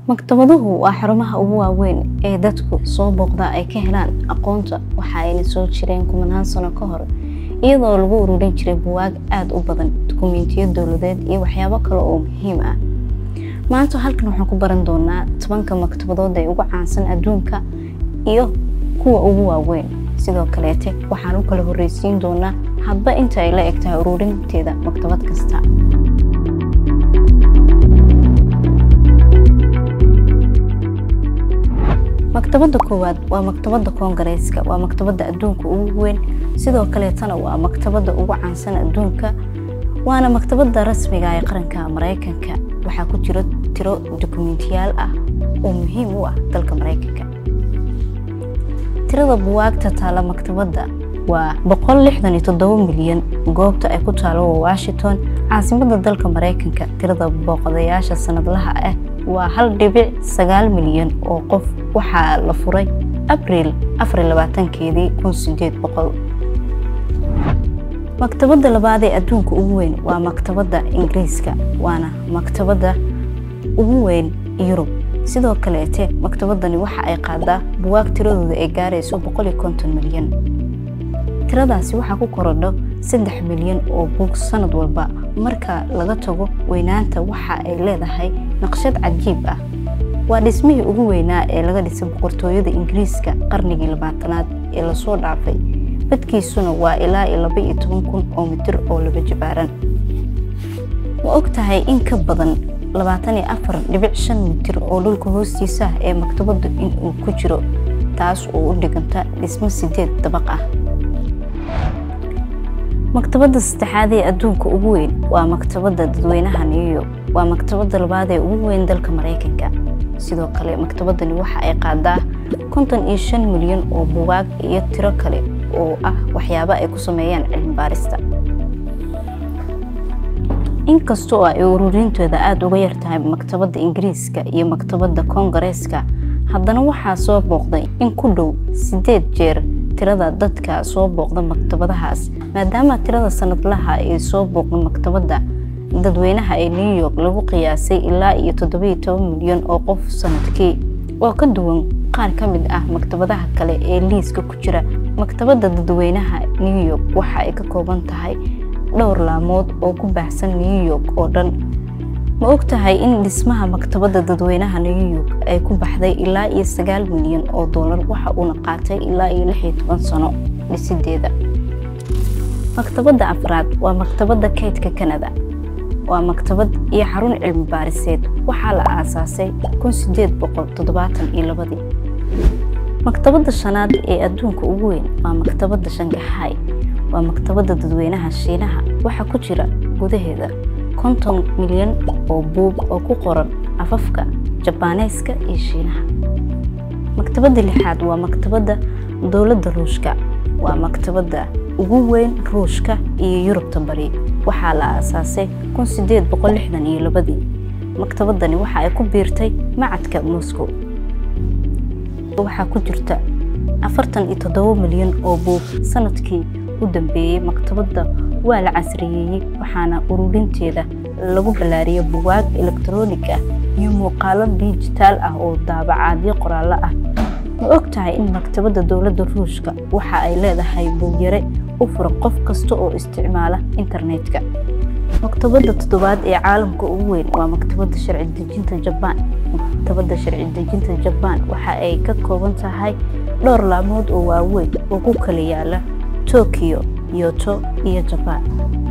maktabaduhu waa xarumaha ugu waaweyn ee dadku soo booqda ay ka helaan aqoonta waxa ayna soo jireen kumanaan sano ka hor iyadoo lagu ururin jiray buwaag aada u badan dukumiintiyo dowladeed iyo waxyaabo kale oo muhiim ah maanta halkan waxaan ku baran doonaa tobanka maktabadood ee ugu caansan adduunka iyo kuwa ugu waaweyn sidoo kaleete waxaan u kala horreysiin doonaa hadba inta ay la eg tahay ururinteeda maktabad kasta maktabadda koowaad waa maktabadda koongareeska waa maktabadda adduunka ugu weyn sidoo kaleetana waa maktabadda ugu caansan adduunka waana maktabadda rasmiga ee qaranka maraykanka waxaa ku jira tiro dukumiintiyaal ah oo muhiim u ah dalka maraykanka tirada buwaagta taala maktabadda waa boqol lixdan iyo toddoba milyan goobta ay ku taalo waa washington caasimadda dalka maraykanka tirada booqadayaasha sanadlaha ah waa hal dhibic sagaal milyan oo qof waxaa la furay abriil afar labaatankeedii kun sideed boqol maktabadda labaad ee adduunka ugu weyn waa maktabadda ingiriiska waana maktabadda ugu weyn yurub sidoo kaleete maktabadani waxa ay qaadaa buwaag tiradooda ay gaarayso boqol iyo konton milyan tiradaasi waxaa ku korodho saddex milyan oo buug sanad walba marka laga tago weynaanta waxa ay leedahay naqshad cajiib ah waa dhismihii ugu weynaa ee laga dhisay boqortooyada ingiriiska qarnigii labaatanaad ee lasoo dhaafay badkiisuna waa ilaa iyo laba iyo toban kun oo mitir oo laba jibaaran ma og tahay in ka badan labaatan iyo afar dhibic shan mitir oo dhulka hoostiisa ah ee maktabaddu inuu ku jiro taas oo u dhiganta dhismo sideed dabaq ah maktabadda saddexaad ee adduunka ugu weyn waa maktabadda dadweynaha new york waa maktabadda labaad ee ugu weyn dalka maraykanka sidoo kale maktabaddani waxa ay qaadaa konton iyo shan milyan oo buwaag iyo tiro kale oo ah waxyaabo ay ku sameeyaan cilmi baarista inkastoo ay ururinteeda aada uga yar tahay maktabadda ingiriiska iyo maktabadda koongareeska haddana waxaa soo booqday in ku dhow sideed jeer tirada dadka soo booqda maktabadahaas maadaama tirada sanadlaha ay soo booqda maktabadda dadweynaha ee new york lagu qiyaasay ilaa iyo toddobiyo toban milyan oo qof sanadkii oo ka duwan qaar ka mid ah maktabadaha kale ee liiska ku jira maktabadda dadweynaha new york waxa ay ka kooban tahay dhowr laamood oo ku baahsan new york oo dhan ma og tahay in dhismaha maktabadda dadweynaha new york ay ku baxday ilaa iyo sagaal milyan oo doolar waxa uuna qaatay ilaa iyo lix iyo toban sano dhisideeda maktabadda afraad waa maktabadda kaydka kanada waa maktabad iyo xarun cilmi baariseed waxaa la aasaasay kun sideed boqol toddobaatan iyo labadii maktabadda shanaad ee adduunka ugu weyn waa maktabadda shangaxaay waa maktabadda dadweynaha shiinaha waxaa ku jira gudaheeda konton milyan oo buug oo ku qoran afafka jabaaneeska iyo shiinaha maktabadda lixaad waa maktabadda dowladda ruushka waa maktabadda ugu weyn ruushka iyo yurubta bari waxaa la aasaasay kun sideed boqol lixdan iyo labadii maktabaddani waxa ay ku biirtay macadka moscow waxaa ku jirta afartan iyo toddoba milyan oo buug sanadkii u dambeeyey maktabadda waa la casriyeeyey waxaana ururinteeda lagu ballaariyay buwaag elektaroonig ah iyo muuqaalo dijitaal ah oo daabacaadyo qoraallo ah ma og tahay in maktabadda dowladda ruushka waxa ay leedahay buugyare u furan qof kasta oo isticmaala internetka maktabadda toddobaad ee caalamka ugu weyn waa maktabadda sharci dejinta jabaan maktabadda sharci dejinta jabaan waxa ay ka kooban tahay dhowr laamood oo waaweyn oo ku kala yaala tokyo yoto iyo jabaan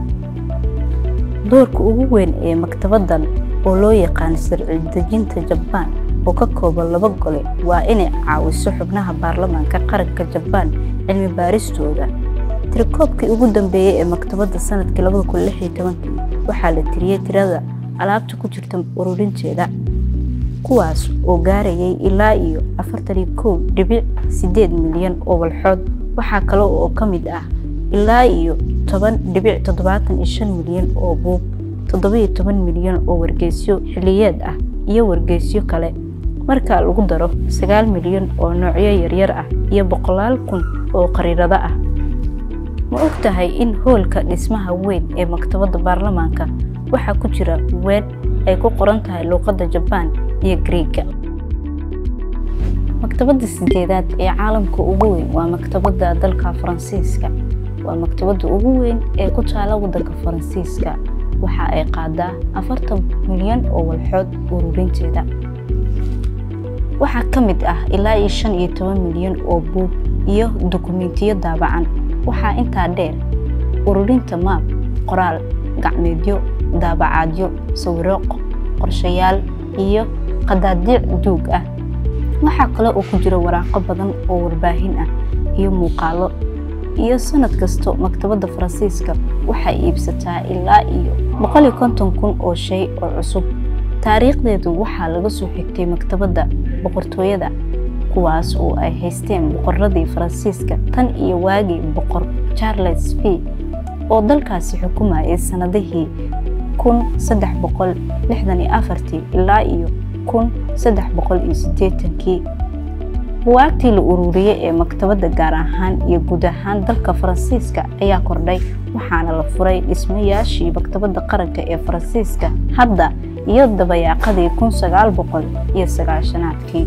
doorka ugu weyn ee maktabaddan oo loo yaqaan sharci dejinta jabaan oo ka kooban laba gole waa inay caawiso xubnaha baarlamaanka qaranka jabaan cilmi baaristooda tirikoobkii ugu dambeeyey ee maktabadda sanadkii labada kun lix iyo tobankii waxaa la tiriyey tirada alaabta ku jirta ururinteeda kuwaas oo gaarayay ilaa iyo afartan iyo kow dhibic sideed milyan oo walxood waxaa kale oo ka mid ah ilaa iyo toban dhibic toddobaatan iyo shan milyan oo buug toddobiyo toban milyan oo wargeysyo xiliyeed ah iyo wargeysyo kale marka lagu daro sagaal milyan oo noocyo yaryar ah iyo boqolaal kun oo qariirado ah ma og tahay in hoolka dhismaha weyn ee maktabadda baarlamaanka waxaa ku jira weedh ay ku qoran tahay luuqadda jabaan iyo Greek-ga. Maktabadda sideedaad ee caalamka ugu weyn waa maktabadda dalka Faransiiska. Waa maktabadda ugu weyn ee ku taala waddanka Faransiiska. Waxa ay qaadaa afartan milyan oo walxood ururinteeda. Waxaa ka mid ah ilaa iyo shan iyo toban milyan oo buug iyo dukumiintiyo daabacan. Waxaa intaa dheer ururinta maap, qoraal gacmeedyo, daabacaadyo, sawirro, qorshayaal iyo qadaadiic duug ah. Waxaa kale oo ku jira waraaqo badan oo warbaahin ah iyo muuqaallo. Iyo sanad kasta maktabadda Faransiiska waxay iibsataa ilaa iyo boqol iyo konton kun oo shay oo cusub. Taariikhdeedu waxaa laga soo xigtay maktabadda boqortooyada, kuwaas oo ay haysteen boqorradii Faransiiska tan iyo waagii boqor Charles V oo dalkaasi xukumayay sanadihii kun saddex boqol lixdan iyo afartii ilaa iyo kun saddex boqol iyo siddeetankii. Buugaagtii la ururiyay ee maktabadda gaar ahaan iyo guud ahaan dalka Faransiiska ayaa kordhay waxaana la furay dhismayaashii maktabadda qaranka ee Faransiiska hadda iyo dabayaaqadii kun sagaal boqol iyo sagaashanaadkii.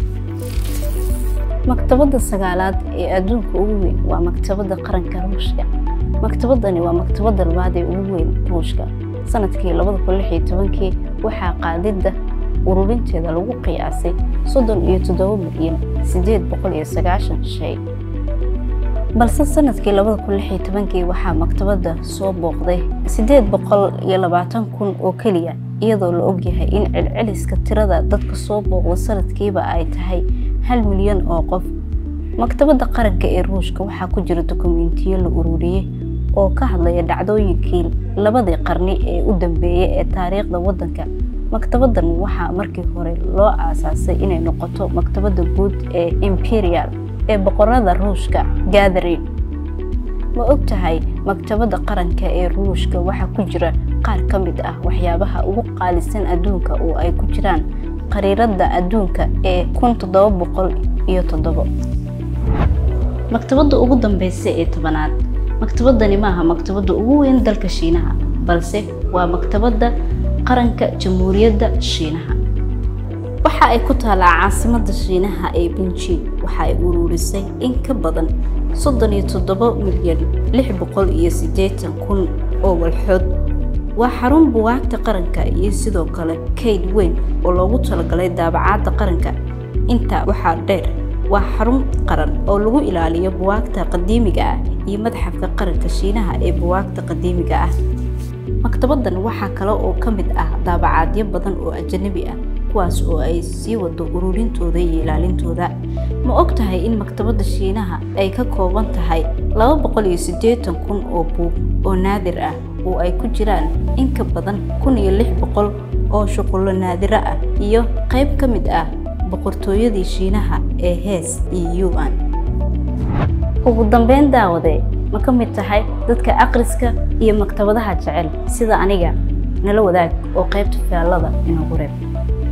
Maktabadda sagaalaad ee adduunka ugu weyn waa maktabadda qaranka Ruushka. Maktabaddani waa maktabadda labaad ee ugu weyn Ruushka. Sanadkii labada kun lix iyo tobankii waxaa qaadidda ururinteeda lagu qiyaasay soddon iyo toddoba milyan siddeed boqol iyo sagaashan shay. Balse sanadkii labada kun lix iyo tobankii waxaa maktabadda soo booqday siddeed boqol iyo labaatan kun oo keliya iyadoo la ogyahay in celceliska tirada dadka soo booqda sanadkiiba ay tahay hal milyan oo qof. Maktabadda qaranka ee Ruushka waxaa ku jira dukumiintiyo la ururiyay oo ka hadlaya dhacdooyinkii labadii qarni ee u dambeeyay ee taariikhda waddanka. Maktabaddan waxaa markii hore loo aasaasay inay noqoto maktabadda guud ee Imperial ee boqorada Ruushka Catherine. Ma ogtahay maktabadda qaranka ee Ruushka waxaa ku jira qaar ka mid ah waxyaabaha ugu qaalisan adduunka oo ay ku jiraan khariiradda adduunka ee kun toddoba boqol iyo toddoba. Maktabadda ugu dambeysa ee tobanaad. Maktabaddani maaha maktabadda ugu weyn dalka Shiinaha, balse waa maktabadda qaranka Jamhuuriyadda Shiinaha. Waxa ay ku taalaa caasimadda Shiinaha ee Beijing. Waxa ay ururisay in ka badan soddon iyo toddoba milyan lix boqol iyo siddeetan kun oo walxood. Waa xarun buugaagta qaranka iyo sidoo kale kayd weyn oo loogu talagalay daabacaadda qaranka. Intaa waxaa dheer, waa xarun qaran oo lagu ilaaliyo buugaagta qadiimiga ah iyo Madxafka Qaranka Shiinaha ee buugaagta qadiimiga ah. Maktabaddan waxaa kale oo ka mid ah daabacaadyo badan oo ajnabi ah kuwaas oo ay sii wado ururintooda iyo ilaalintooda. Ma ogtahay in maktabadda Shiinaha ay ka kooban tahay laba boqol iyo siddeetan kun oo buug oo naadir ah oo ay ku jiraan in ka badan kun iyo lix boqol oo shuqulo naadire ah iyo qayb ka mid ah boqortooyadii Shiinaha ee Hees iyo Yuan. Ugu dambeyn daawade ma ka mid tahay dadka akhriska iyo maktabadaha jecel sida aniga nala wadaag oo qaybta faallada inoogu reeb